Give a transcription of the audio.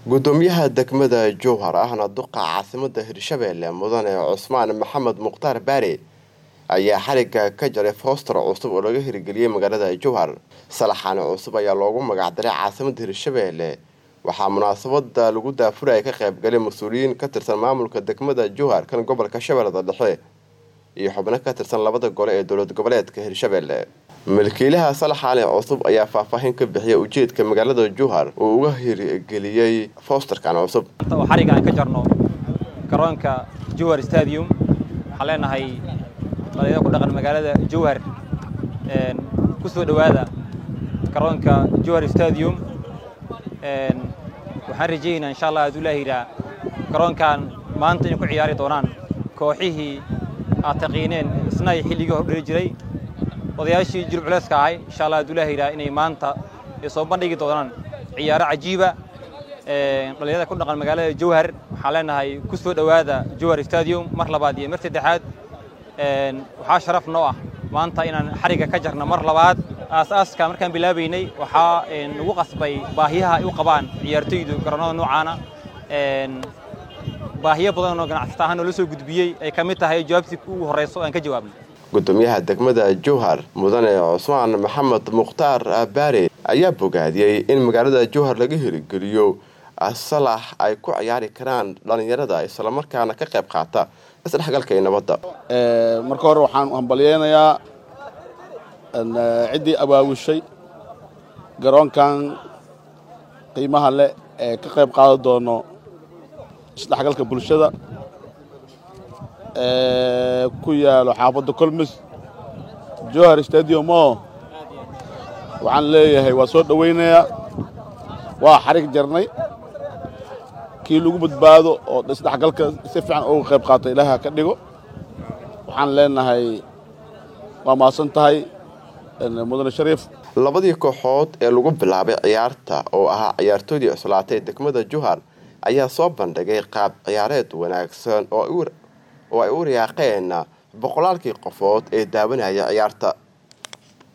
gudoomiyaha degmada jowhar ahna duqa caasimada hirshabeelle mudane cusmaan maxamed mukhtaar baare ayaa xariga ka jaray foster cusub oo laga hirgeliyey magaalada jowhar salaxaani cusub ayaa loogu magacdaray caasimada hirshabeelle waxaa munaasabada lagu daafuraya ka qaybgalay mas-uuliyiin ka tirsan maamulka degmada jowhar kan gobolka shabeellada dhexe iyo xubno ka tirsan labada gole ee dowlad goboleedka hirshabeelle milkiilaha salaxaani cusub ayaa faahfaahin ka bixiyay ujeedka magaalada jowhar uu uga hirgeliyey fosterkan cusub xariga aan ka jarno garoonka jowhar stadium waxaan leenahay dhalinyada ku dhaqan magaalada jowhar ku soo dhowaada garoonka jowhar stadium waxaan rajaynaa insha allah hadduu ilaah yidhaa garoonkan maanta inay ku ciyaari doonaan kooxihii aad taqiineen isna ay xilligii hordhiri jiray odayaashii jilub culeyska ahay insha allah hadduu ilaah yidhaa inay maanta ay soo bandhigi doonaan ciyaaro cajiiba dhalinyada ku dhaqan magaalada jowhar waxaan leenahay ku soo dhowaada jowhar stadium mar labaad iyo mar saddexaad waxaa sharaf noo ah maanta inaan xariga ka jarno mar labaad aas-aaska markaan bilaabaynay waxaa nagu qasbay baahiyaha ay u qabaan ciyaartoydu garoonada noocaana baahiyo badan oo ganacsata ahaan noola soo gudbiyey ay ka mid tahay jawaabtii ugu horreyso aan ka jawaabnay gudoomiyaha degmada jowhar mudane cusmaan maxamed mukhtaar baare ayaa bogaadiyey in magaalada jowhar laga hirgeliyo salax ay ku ciyaari karaan dhallinyarada islamarkaana ka qayb qaata isdhexgalka iyo nabadda marka hore waxaan hambalyeynayaa ciddii abaabushay garoonkan qiimaha leh ee ka qayb qaadan doono isdhexgalka bulshada ku yaalo xaafadda colmis jowhar stadium o waxaan leeyahay waa soo dhowaynayaa waa xarig jarnay kii lagu badbaado oo isdhexgalka si fiican uga qayb qaata ilaaha ka dhigo waxaan leenahay waa mahadsan tahay mudane shariif labadii kooxood ee lagu bilaabay ciyaarta oo ahaa ciyaartoydii cuslaatay degmada jowhar ayaa soo bandhigay qaab ciyaareed wanaagsan oo ay u riyaaqeen boqolaalkii qofood ee daawanaya ciyaarta